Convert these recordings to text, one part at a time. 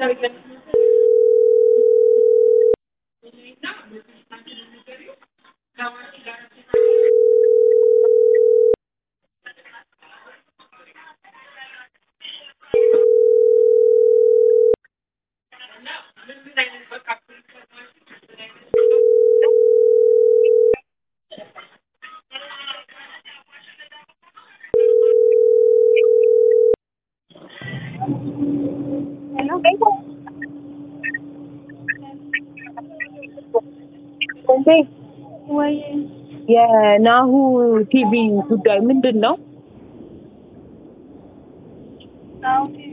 ወይ የናሁ ቲቪ ጉዳይ ምንድን ነው? ናሁ ቲቪ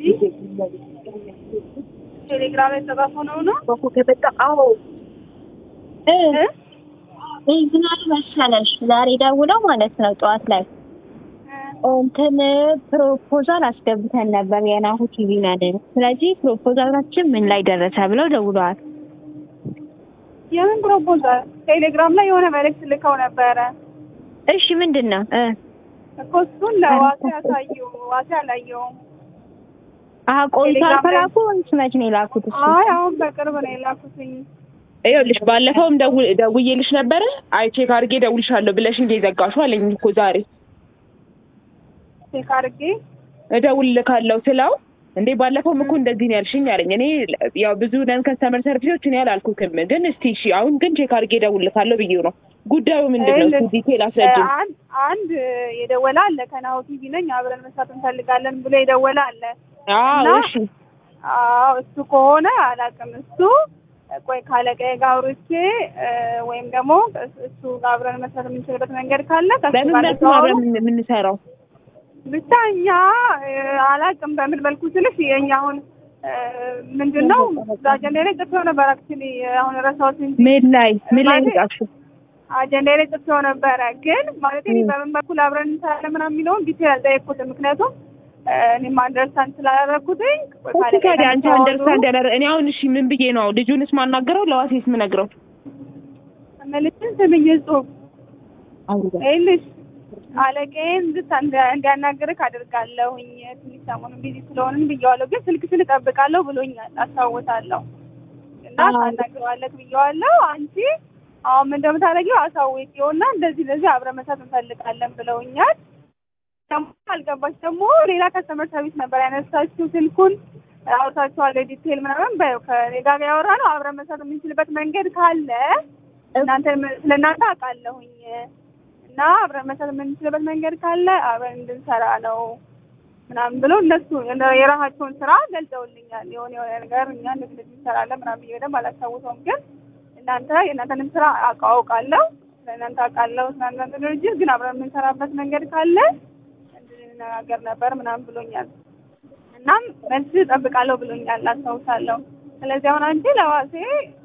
ቴሌግራም ላይ ተጻፈው ነው ነው በኮ ከበጣ አዎ እ ምን አለ መሰለሽ ዛሬ ደውለው ማለት ነው ጠዋት ላይ እንትን ፕሮፖዛል አስገብተን ነበር የናሁ ቲቪ ነን። ስለዚህ ፕሮፖዛላችን ምን ላይ ደረሰ ብለው ደውለዋል። የምን ፕሮፖዛል? ቴሌግራም ላይ የሆነ መልእክት ልከው ነበረ እሺ ምንድን ነው እ እኮ እሱን ለዋሴ ያሳዩ። ዋሴ አላየውም። አሀ ቆይቷል ቴሌግራም ላይ- ከላኩ ወይስ መች ነው የላኩት? እሱ አይ አሁን በቅርብ ነው የላኩትኝ። ይኸውልሽ ባለፈውም ደውል ደውዬልሽ ነበረ አይ ቼክ አድርጌ ደውልሻለሁ ብለሽ እንደ ዘጋሹ አለኝ እኮ ዛሬ ቼክ አድርጌ እደውልልካለሁ ስለው እንዴ ባለፈውም እኮ እንደዚህ ነው ያልሽኝ አለኝ። እኔ ያው ብዙ ነን ከስተመር ሰርቪሶች እኔ አላልኩትም፣ ግን እስቲ እሺ አሁን ግን ቼክ አድርጌ እደውልልካለሁ ብዬው ነው። ጉዳዩ ምንድን ነው? እስኪ ዲቴል አስረጅኝ። አንድ አንድ የደወለ አለ ከናሁ ቲቪ ነኝ አብረን መስራት እንፈልጋለን ብሎ የደወለ አለ። አዎ እና- እሺ አዎ እሱ ከሆነ አላውቅም። እሱ ቆይ ካለቀዬ ጋር አውርቼ እ፣ ወይም ደግሞ እሱ ጋር አብረን መስራት የምንችልበት መንገድ ካለ ከእሱ በምን ጋር መልኩ ነው ልተዋወቅ። አብረን የምን- የምንሰራው? ብቻ እኛ እ፣ አላውቅም በምን መልኩ ስልሽ የእኛ አሁን እ፣ ምንድን ነው አጀንዳ ላይ ጽፌው ነበር። አክቹዋሊ አሁን ረሳሁት እንጂ ምን ላይ ምን ላይ ማለት- ጻፍሽ? አጀንዳ ላይ ጽፌው ነበረ። ግን ማለት እኔ በምን በኩል አብረን እንሰራለን ምናምን የሚለውን ዲቴል አልጠየቅኩትም። ምክንያቱም እ፣ እኔም አንደርስታንድ ስላደረግኩትኝ ቆይ እሺ ካለቀዬ ታዲያ ጋር አንቺ ተዋወሩ። አንደርስታንድ ያደረ እኔ አሁን እሺ ምን ብዬ ነው ልጁንስ ማናገረው ለዋሴስ ምነግረው? መልዕክትን ስምኝ ጽሁፍ አውሩ ይኸውልሽ አለቃዬን እንድታ እንዲያናግርህ አድርጋለሁኝ። ትንሽ ሰሞኑን ቢዚ ስለሆንን ብየዋለሁ፣ ግን ስልክሽን እጠብቃለሁ ብሎኛል። አስታውሳለሁ እና አዎ። ታናግረዋለህ ብየዋለሁ። አንቺ አሁን ምን እንደምታደርጊው አሳውቂውና እንደዚህ እንደዚህ አብረን መስራት እንፈልጋለን ብለውኛል። ደግሞ አልገባች ደግሞ ሌላ ከስተመር ሰርቪስ ነበር ያነሳችው ስልኩን አውርታችኋል ዲቴል ምናምን በይው ከኔ ጋር ያወራ ነው አብረን መስራት የምንችልበት መንገድ ካለ እናንተ ስለ እናንተ አውቃለሁኝ እና አብረን መስራት የምንችልበት መንገድ ካለ አብረን እንድንሰራ ነው ምናምን ብሎ እነሱ የራሳቸውን ስራ ገልጸውልኛል። የሆነ የሆነ ነገር እኛ ንግድ እንሰራለን ምናምን ብዬ በደንብ አላስታውሰውም፣ ግን እናንተ የእናንተንም ስራ አውቃ- አውቃለሁ ስለ እናንተ አውቃለሁ ስለ እናንተ ድርጅት ግን አብረን የምንሰራበት መንገድ ካለ እንድንነጋገር ነበር ምናምን ብሎኛል። እናም መልስ እጠብቃለሁ ብሎኛል፣ አስታውሳለሁ። ስለዚህ አሁን አንቺ ለዋሴ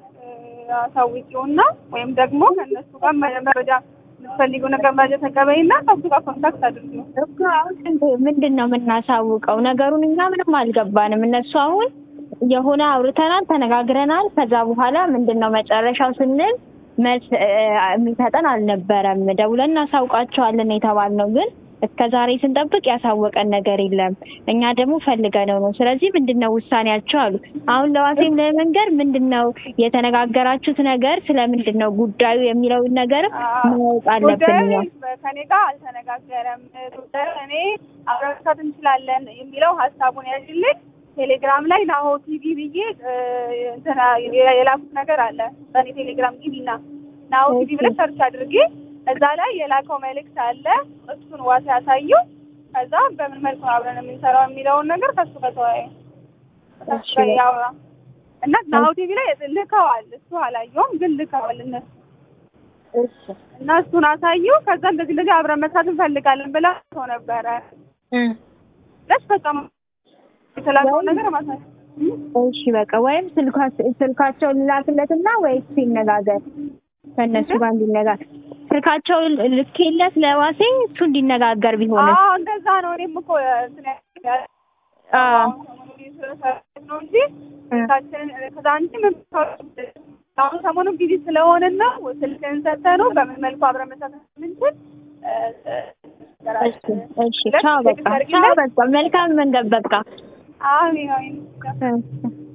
አሳውቂውና ወይም ደግሞ ከእነሱ ጋር መረጃ የምትፈልጊው ነገር መረጃ ተቀበይና ከሱ ጋር ኮንታክት አድርጊው። እኮ አሁን ምንድን ነው የምናሳውቀው? ነገሩን እኛ ምንም አልገባንም። እነሱ አሁን የሆነ አውርተናል፣ ተነጋግረናል። ከዛ በኋላ ምንድን ነው መጨረሻው ስንል መልስ እ፣ የሚሰጠን አልነበረም። ደውለን እናሳውቃቸዋለን የተባልነው ግን እስከ ዛሬ ስንጠብቅ ያሳወቀን ነገር የለም። እኛ ደግሞ ፈልገነው ነው። ስለዚህ ምንድን ነው ውሳኔያቸው አሉ። አሁን ለዋሴም ለመንገር ምንድን ነው የተነጋገራችሁት ነገር ስለምንድን ነው ጉዳዩ የሚለውን ነገር ማወቅ አለብን እኛ። ጉዳዩ ከኔ ጋር አልተነጋገረም። ጉዳዩ እኔ አብረን መስራት እንችላለን የሚለው ሀሳቡን ያዥልኝ። ቴሌግራም ላይ ናሆ ቲቪ ብዬ እ፣ እንትና የላኩት ነገር አለ በእኔ ቴሌግራም ቲቪና ናሆ ቲቪ ብለሽ ሰርች አድርጌ እዛ ላይ የላከው መልእክት አለ። እሱን ዋሴ ያሳዩ። ከዛ በምን መልኩ ነው አብረን የምንሰራው የሚለውን ነገር ከሱ ጋር ተወያዩ። ከሱ ጋር ያውራ እና ናሆ ቲቪ ላይ ልከዋል። እሱ አላየውም፣ ግን ልከዋል እነሱ እና እሱን አሳዩ። ከዛ እንደዚህ እንደዚህ አብረን መስራት እንፈልጋለን ብላ ሰው ነበረ ደስ በቃ የተላከውን ነገር ማሳየ እሺ በቃ ወይም ስልኳ- ስልካቸውን ልላክለትና ወይስ ሲነጋገር ከእነሱ ጋር እንዲነጋገር ስልካቸውን ልኬለት ለዋሴ እሱ እንዲነጋገር ቢሆንም አዎ እንደዛ ነው። እኔም እኮ እንትን ያ- አዎ። አሁን ሰሞኑን ቢዚ ስለሰራሁት ነው እንጂ ስልካችንን ከዛ አንቺ ምን አሁን ሰሞኑን ቢዚ ስለሆንን ነው ስልክህን ሰጥተህ ነው በምን መልኩ አብረን መስራት የምንችል እሺ እሺ ቻው በቃ ቻው በቃ መልካም መንገድ በቃ አሜን አሜን። እሺ